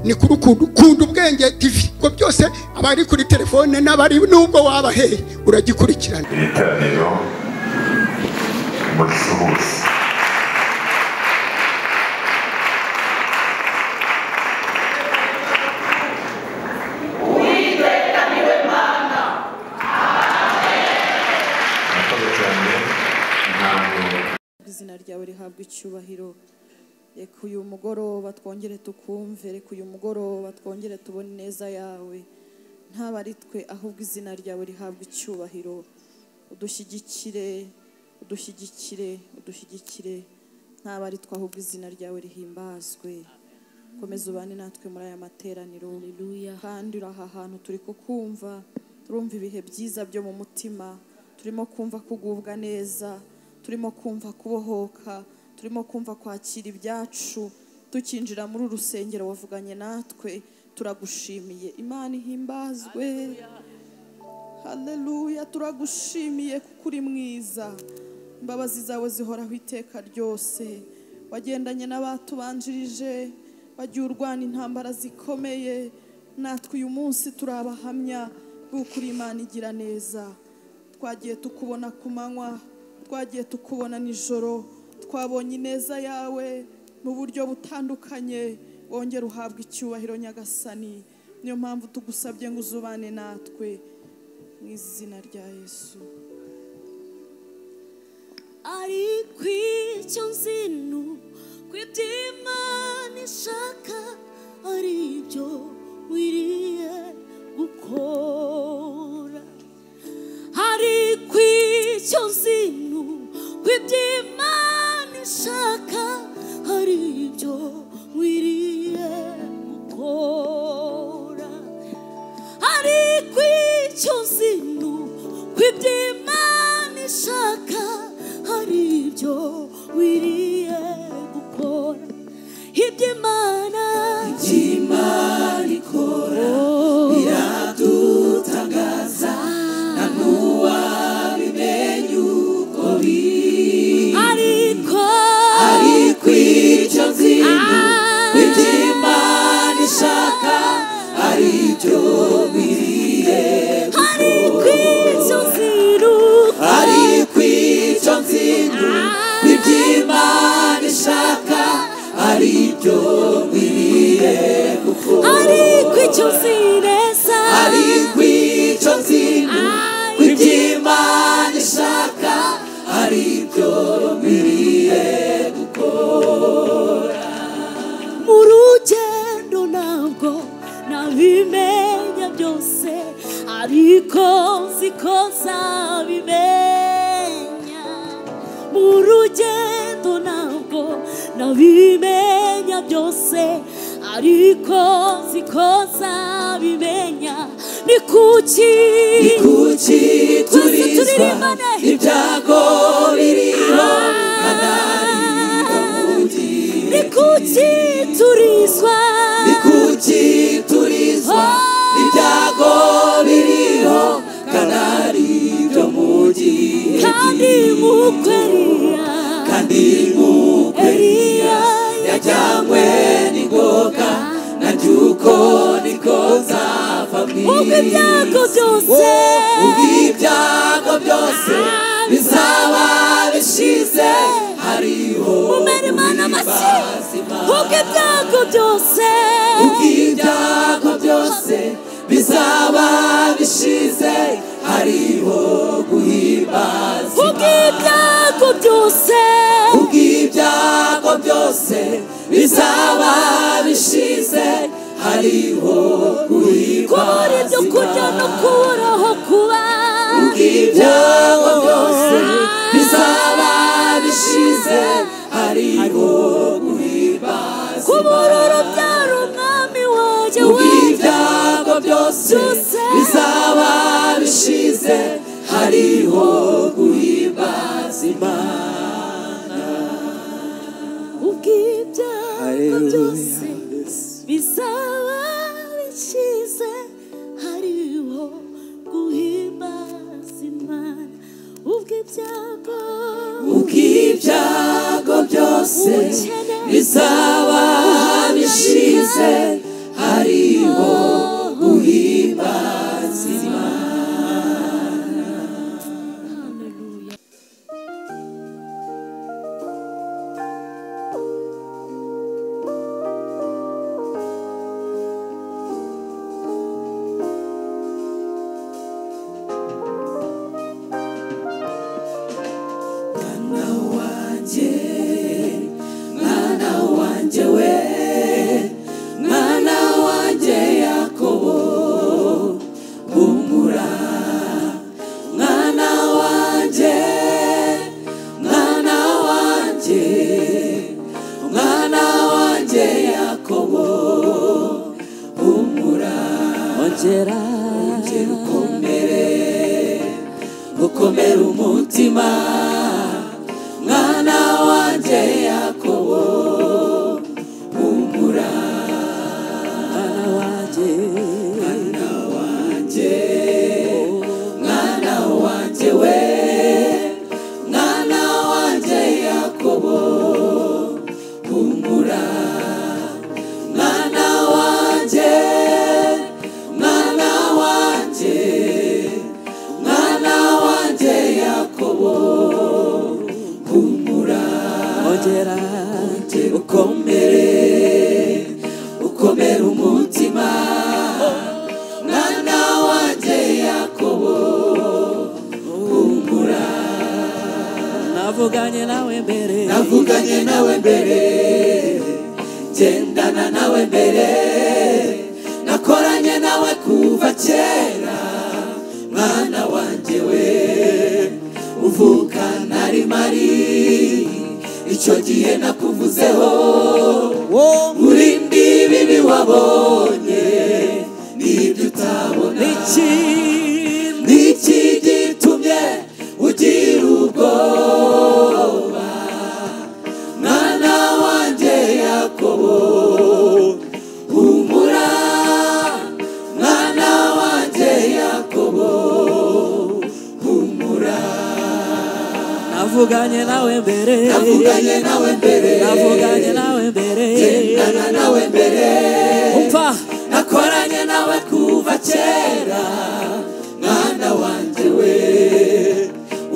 ni kuri ukuntu kunda ubwenge tivi ubwo byose abari kuri telefone n'abari n'ubwo wabaheye uragikurikirana iri teraniro umucuruzi murakoze cyane ntabwo izina ryawe rihabwa icyubahiro reka uyu mugoroba twongere tukumve reka uyu mugoroba twongere tubone ineza yawe ntaba ari twe ahubwo izina ryawe rihabwa icyubahiro udushyigikire udushyigikire udushyigikire ntaba ari twe ahubwo izina ryawe rihimbazwe komeza ubane natwe muri aya materaniro Haleluya. kandi uri aha hantu turi kukumva turumva ibihe byiza byo mu mutima turimo kumva kugubwa neza turimo kumva kubohoka turimo kumva kwakira ibyacu tukinjira muri uru rusengero wavuganye natwe turagushimiye imana ihimbazwe haleluya turagushimiye kuko uri mwiza imbabazi zawe zihoraho iteka ryose wagendanye n'abatubanjirije wagiye urwana intambara zikomeye natwe uyu munsi turabahamya b'uko uri imana igira neza twagiye tukubona ku manywa twagiye tukubona nijoro twabonye ineza yawe mu buryo butandukanye wongera uhabwa icyubahiro nyagasani niyo mpamvu tugusabye ngo uzubane natwe mu izina rya yesu ari kw'icyo nzino kw'iby'imana ishaka ari byo wiriye gukora hari kw'icyo nzino kw'iby'imana ishaka hari byo wiriye gukora ari kw'icyo zino kw'iby'imana ishaka hari ibyo wiriye gukora iby'imana iby'imana ikora biradutangaza nta n'uwabimenya uko biri ariko ariko icyo zino kw'iby'imana ishaka ari hari kw'icyo nzino hari kw'icyo nzino iby'imana ishaka ari byo nkwiye gukora hari kw'icyo nzineza hari kw'icyo nzino iby'imana ishaka ari byo nkwiye gukora mu rugendo ntabwo nabimenya byose ariko nzi ko nzabimenya mu rugendo ntabwo nabimenya byose ariko nzi ko nzabimenya ni kuki ni kuki turizwa ibyago biriho ni kuki turizwa ni kuki turizwa ibyago biriho kanari byo mu gihe kandi nk'uko Eliya kandi nk'uko Eliya yajyanywe n'ingoka naryo uko niko nzava mu isi ubwo ibyago byose ubwo ibyago byose bizaba bishize hariho umwana mazima ubwo ibyago byose ubwo ibyago byose bizaba bishize hariho guhimbaza ubwo ibyago byose ubwo ibyago byose bizaba bishize hariho guhimbaza kubura ibyo kurya no kubura aho kuba ubwo ibyago byose bizaba bishize hariho guhimbaza kubura urubyaro umwami wanjye ibyago byose bizaba bishize hariho guhimbaza imana ubw'ibyago byose bizaba bishize hariho guhimbaza imana ubw'ibyago ubw'ibyago byose bizaba bishize ari bo uhimbaza imana Haleluya. mwana wanjye yakobo humura mwana wanjye mwana wanjye mwana wanjye yakobo humura ongera ongera ukomere ukomere umutima mwana wanjye yakobo humura mwana wanjye mwana wanjye mwana wanjye we mwana wanjye yakobo humura mwana wanjye mwana wanjye mwana wanjye yakobo humura ongera ukomere ukomera umutima mwana wanjye yakobo humura navuganye nawe mbere navuganye nawe mbere gendana nawe mbere nakoranye nawe kuva kera mwana wanjye we uvuka nari mari icyo gihe nakuvuzeho wo urindi bibi wabonye n'ibyo utabona iki niki gitumye ugira ubwoba mwana wanjye yakobo humura mwana wanjye yakobo humura navuganye nawe mbere navuganye nawe mbere navuganye nawe mbere gendana nawe mbere umva nakoranye nawe kuva kera mwana wanjye we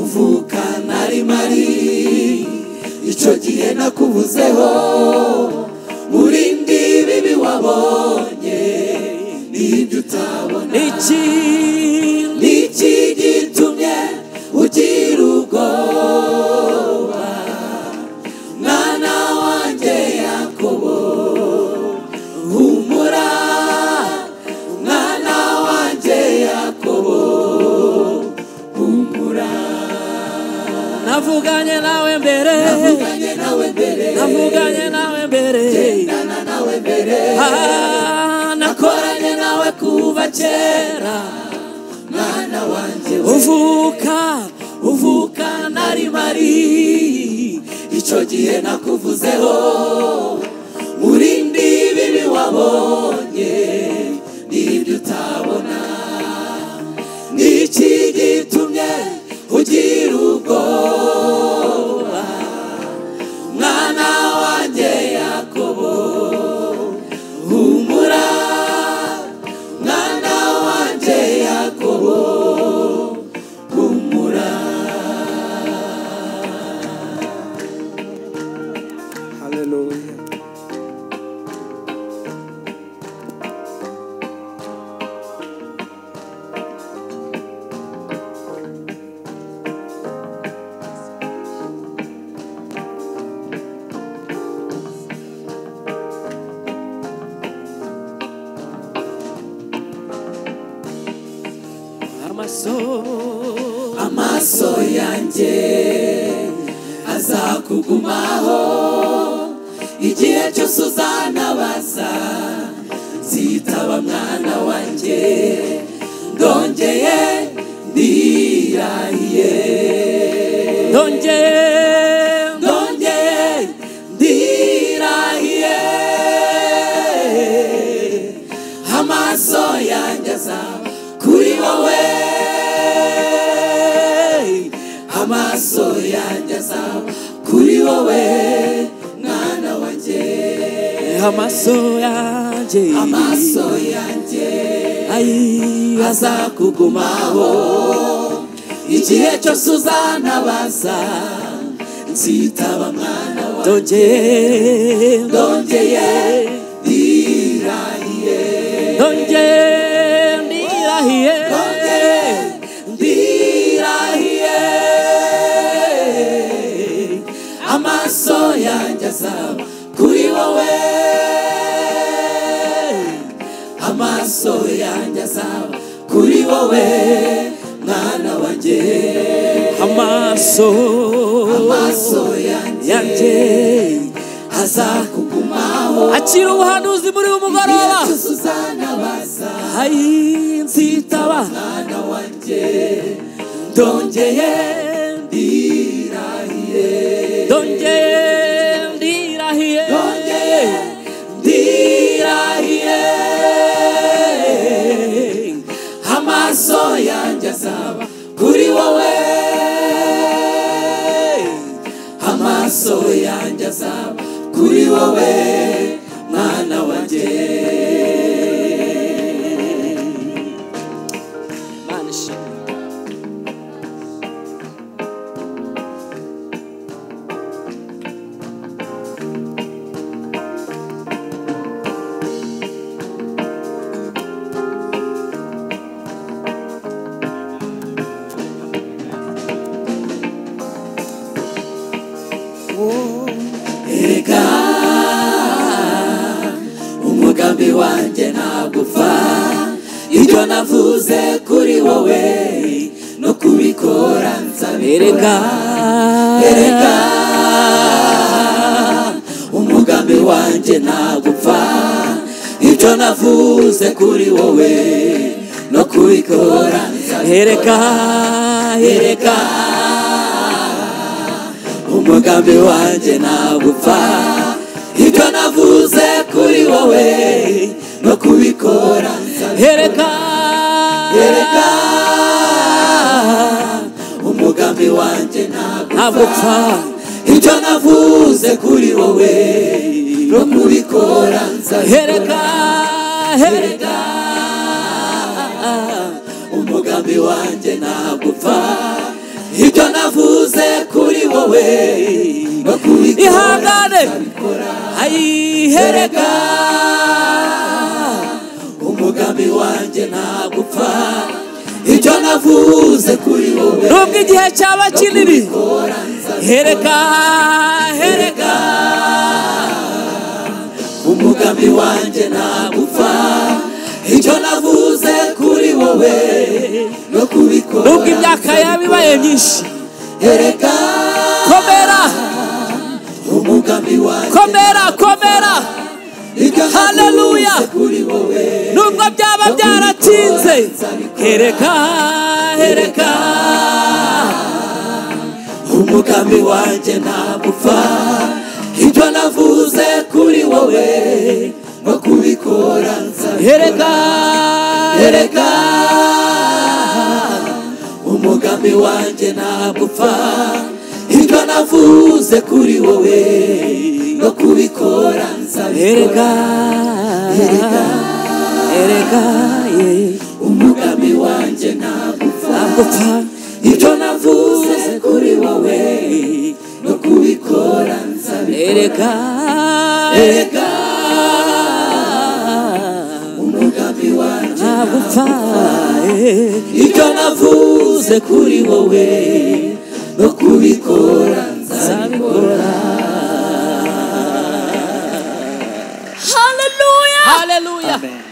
uvuka nari mari icyo gihe nakubuzeho urindi bibi wabonye n'ibyo utabona iki niki gitumye ugira ubwoba mwana wanjye yakobo humura mwana wanjye yakobo humura navuganye nawe mbere navuganye nawe mbere navuganye nawe mbere nana nawe mbere Ah, nakoranye nawe kuva kera mwana wanjye we uvuka uvuka nari mari icyo gihe nakuvuzeho urindi bibi wabonye n'ibyo utabona n'iki gitumye ugira ubwoba mwana wanjye yakobo humura mwana wanjye yakobo humura Hallelujah. amaso amaso yanjye azakugumaho igihe cyose uzanabaza nzitaba mwana wanjye ndongeye ndirahiye ndongeye ndongeye ndirahiye amaso yanjye aza kuri wowe amaso yanjye aza kuri wowe mwana wanjye amaso yanjye yanjye amaso yanjye ayi azakugumaho igihe cyose uzanabaza nzitaba mwana wa azongeye ndongeye ndirahiye ndongeye ndirahiye ndongeye ndirahiye amaso yanjye azaba kuri wowe amaso yanjye azaba kuri wowe mwana wanjye amaso amaso yanjye yanjye azakugumaho akira ubuhanuzi muri uyu mugoroba igihe cyose uzanabaza ayi nzitaba mwana wanjye ndongeye ndirahiye ndongeye ndirahiye ndongeye ndirahiye amaso yanjye azaba kuri wowe amaso yanjye azaba kuri wowe mwana wanjye Imana ishimwe. erega umugambi wanjye ntagupfa ibyo navuze kuri wowe no kubikora nzabireka erega erega umugambi wanjye ntagupfa ibyo navuze kuri wowe no kubikora erega erega ereka umugambi wanjye ntagupfa ibyo navuze kuri wowe no kubikora erega ereka umugambi wanjye ntabwo ntabwo upfa ibyo navuze kuri wowe no kubikora erega erega umugambi wanjye ntabwo upfa ibyo navuze kuri wowe no kubikora ihangane ayi erega erega umugambi wanjye ntabwo upfa ibyo navuze kuri wowe nubwo igihe cyaba kinini kora nzabikora. erega erega umugambi wanjye ntagupfa icyo navuze kuri wowe no kubikora nubwo imyaka yaba ibaye myinshi ereka komera umugambi wanjye komera komera icyo Hallelujah. navuze kuri wowe nubwo byaba byaratinze ereka ereka umugambi wanjye ntagupfa icyo navuze kuri wowe no kubikora nzabikora ereka ereka erega umugambi wanjye ntagupfa ibyo navuze kuri wowe no kubikora ereka nzabikora ereka ereka ye. umugambi wanjye ntagupfa nagupfa ibyo navuze kuri wowe no kubikora nzabikora ereka erega umugambi wanjye nagupfa eh. ibyo navuze kuri wowe no kubikora nzabikora Hallelujah. Hallelujah. Amen.